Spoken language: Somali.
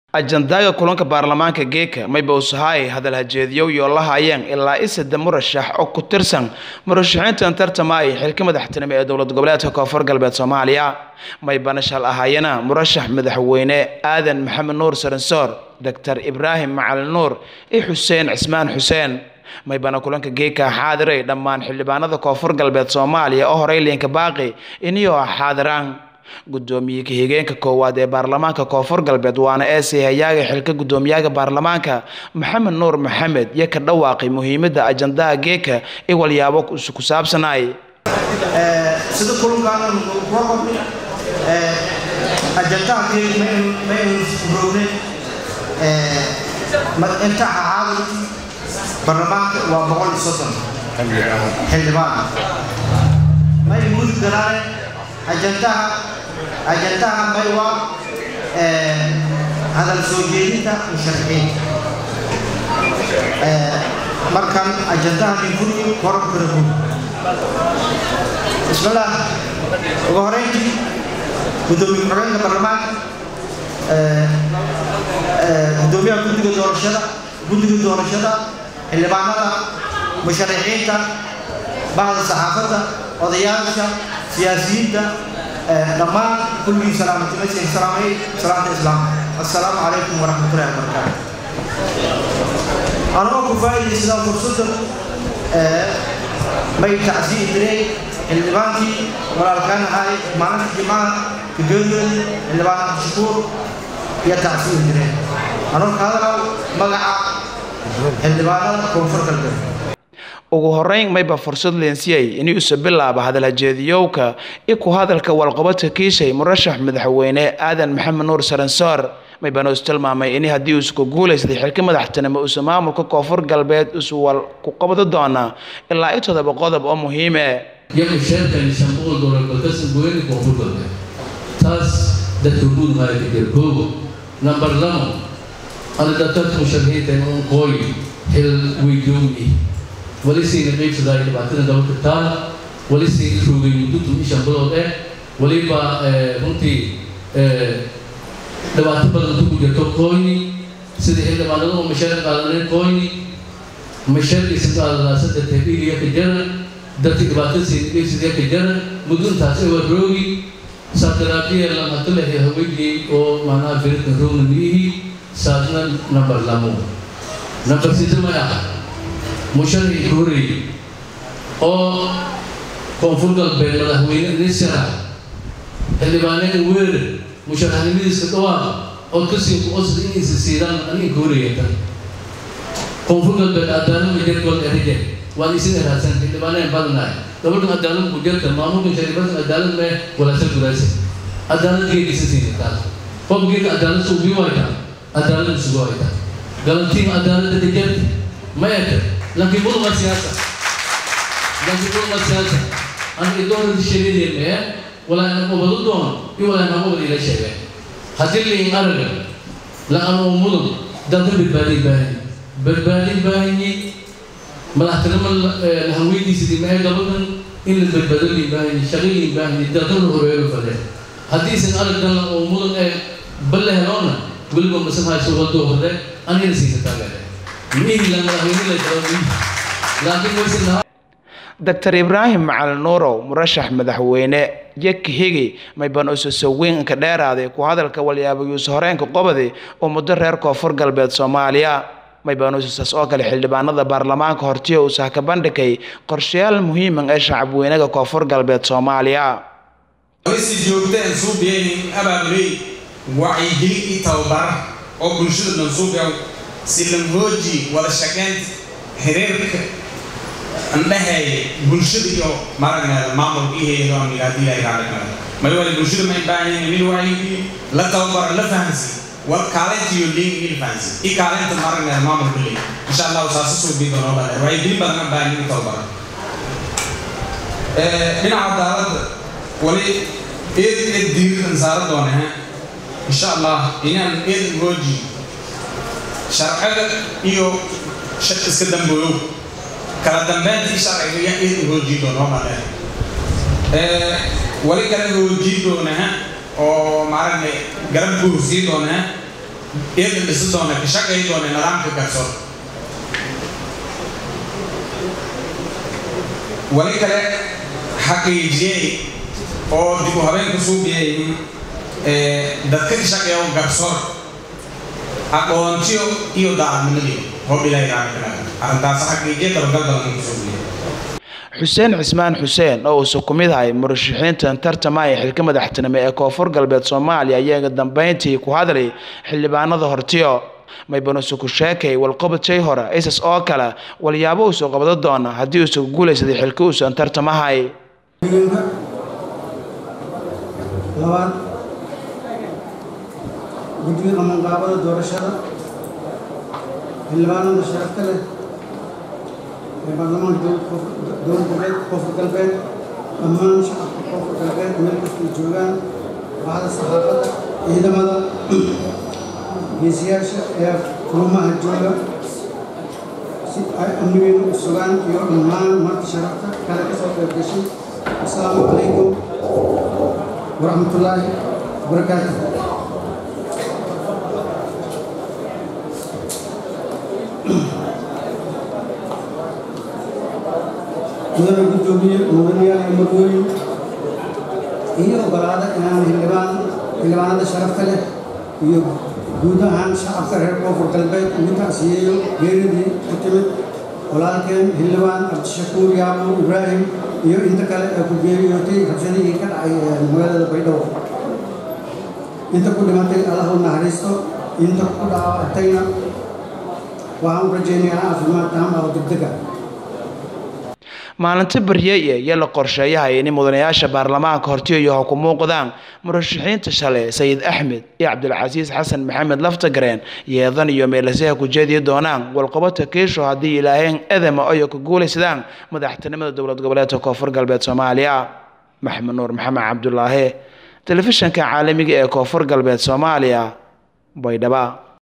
ajandaaga kulanka baarlamaanka geeka mayba usahaay hadal hajeediyow iyo la hayeen ilaa isada murashax oo ku tirsan murashaxiintan tartamaya xilka madaxtinimo ee dowlad goboleedka koonfur galbeed soomaaliya maybana shal ahaayana murashax madaxweyne aadan maxamed nuur saransoor doctor ibraahim macalin nuur iyo xuseen cismaan xuseen maybana kulanka geeka xaadiray dhammaan xildhibaanada koonfur galbeed soomaaliya oo horey liinka baaqi iniyoo xaadiraan gudoomiye ka-xigeenka koowaad ee baarlamaanka koonfur galbeed waana eesay hayaaga xilka guddoomiyaha baarlamaanka maxamed nuur maxamed iyo ka dhawaaqay muhiimada ajandaha geeka i walyaabo ku saabsanay sida kulankaan ajandaha geeka ma aynu rogne inta cacaada baarlamaanka waa boqol iyo soddon xildhibaan may mudi karaan ajandaha ajandaha may waa hadal soo jeedinta musharaxiinta markan ajandaha ninkuni koran kara gud bismillaah ugu horeyntii gudoomiye ku-xigeenka baarlamaanka gudoomiyaha guddiga doorashada guddiga doorashada xildhibaanada musharaxiinta bahda saxaafadda odayaasha siyaasiyiinta dhammaan kulligii salaamatimaseen salaamay salaamta islaamka assalaamu calaykum waraxmatullahi wabarakaatu anagoo ku faa'iidaysadaa fursaddan may tacsiyi diray xildhibaankii walaalkaan ahaay maalinta jimcaha kageeriyoodi xildhibaan abdishakuur iyo tacsiyi direen anoo ka hadalaw magaca xildhibaanada koonfur galbeed ugu horeyn mayba fursad leensiyay inuusa bilaaba hadal hajeediyowka i ku hadalka walqabadka kiishay murashax madaxweyne aadan maxamed nuur saransoor maybana is tilmaamay in haddii uusa ku guulaystay xilka madaxtinimo uusa maamulka koonfur galbeed usa wal ku qabdo doona ilaa i todoba qodob oo muhiime yagu sheerkani shan boqol doolar balkasan goyni koonfur galbeed taas dadka guud maaya ka jira koogo nambar lamo ada dadka musharaxiinta un kooyi xil weydoomi wali sayna qaybsadaa dhibaatada dabalka taala wali sayna roogay muddo ishan bilood eh waliba runtii dhibaato badan ku jirto koyni sida xildhibaanada oo mashaar qaadaneen koyni mashaarkiisa qaadadaasada tabiiliya ka jara dadka dhibaatada sayna qaybsadaya ka jara muduntaas ee waa roogi saaqiraabiya lamatale haweenkii oo macnaha firidka roogna miyihii saasna nambar lamo nambar sida may ah musharaxii koorey oo koonfur galbeed madaxweyne nisra xildhibaaneen weerar musharaxnimadiiska dhawaa oo kasii ku-osda inaysa siidaan aniga kooreyata koonfur galbeed cadaalada jargol erije waan isin eraadsan xildhibaaneen badanahay gabadhan cadaalad ku jarta maamulkan shariifadan cadaalad mee walaasa guraasa cadaalad geegisa siinataa qofgeega cadaalad suubii wayta cadaalad isugu wayta galantiin cadaalada dejarta mayata laakiin muduqa siyaasa laakiin muduqa siyaasa aniga doorada sheegadeemee walaana qobadu doon iyo walaana qobad ila sheegay haddii liin araga la-anuu mudug dalka badbaadin baahanyi badbaadin baahanyi madaxtinimo lahaweydiisidii mee gabadan in la badbaado liin baahanyi shaqo liin baahanyi dalka la horeeyo fadee haddiisan arag dalla oo mudug ee balle heloona weliba masamhayso wadoo hore anigana siisa taageere doctor ibraahim macalin nuurow murashax madaxweyne yaka higi maybana ususa weynka dheeraaday ku hadalka walyaabayuusa horeenka qobadi oo muddo reer koonfur galbeed soomaaliya maybana ususaas oo kale xildhibaanada baarlamaanka hortiya uusa ka bandhigay qorshayaal muhiiman ee shacabweynaga koonfur galbeed soomaaliya si joogteen suubiyaynin abaabuley wacyigelin iyo tababar oo bulshada dhan suubiya silamhooji wada shaqeynta xiriirka andhahay bulshada iyo maragneeda maamulka iyo hayado amigaadii ilahay raadhigmada may wali bulshada may baahanyihin mid wacyigii la tababaro la fahansi war kaalinta iyo liin il fahansi i kaalinta maragneeda maamulka liin insha allahu saasa suubii doonoo bale wacyigelin badan baahan in tababaro dhinaca cadaaladda wali eed eed diiridan saara doone insha allah inaan eed hooji sharciga iyo iska dambooyow kala dambeyntii sharciga iyo in hoojii doono male wali kale hoojii doonaha oo maaragna garab guursii doonaa iyaga dhisi doona ka shaqay doona nidaamka garsoor wali kale xaqiijiyey oo dib u habeen ku suubiyey dadka ka shaqeeya garsoor aqoontiyo iyo daacadnimadii hoob ilaahay raacay arrintaas xaqiijiye dabagal badan ku suubiyey xuseen cismaan xuseen oo uusa ku mid ahay murashaxiintan tartamaya xilka madaxtinimo ee koonfur galbeed soomaaliya ayaa dambeyntii ku hadlay xildhibaanada hortiyo maybanuusa ku sheekay walqabadjay hore isas oo kale walyaabo uusa qabado doona haddii uusa ku guulaysaday xilka uusan tartamahay labaad guddiga qamanqaabada doorashada xildhibaanada sharafta leh ee baarlamaanka dowlad goboleed koonfur galbeed dhammaan shacabka koonfur galbeed meel kastay joogaan baxda saxaafadda ciidamada geesiyaasha ee kulamaha jooga si ay amnigeena u sugaan iyo dhammaan marka sharafta kale ka soo qayb gashay asalaamu calaykum waraxmatullaahi wabarakaatu mudane guddoomiye mudanayaal iyo marwooyin iyo ogolaada inaan xildhibaan xildhibaanada sharafta leh iyo guud ahaan shacabka reer koonfur galbeed ugu tacsiyeeyo geeridii ku timid walaalkeen xildhibaan cabdishakuur yaabuur ibraahim iyo inta kale ee ku geeriyootay rabshadihii ka dhacay magaalada baydhabo inta ku dhimatay allah u naxariisto inta ku dhaawactayna waxaan u rajaynayaa caafimaad taam ah oo degdega maalinta baryeye iyo la qorsheeyahay in mudanayaasha baarlamaanka hortiyayo ha ku muuqdaan murashaxiinta shalay sayid axmed iyo cabdilcasiis xasan maxamed laftagareen yeedan iyo meelaseha ku jeediyi doonaan walqabata kiisho haddii ilaaheen edema oyo ku guulaysadaan madaxtinimada dowlad goboleedka koonfur galbeed soomaaliya maxamed nuur maxamed cabdulaahi telefishanka caalamiga ee koonfur galbeed soomaaliya baydhaba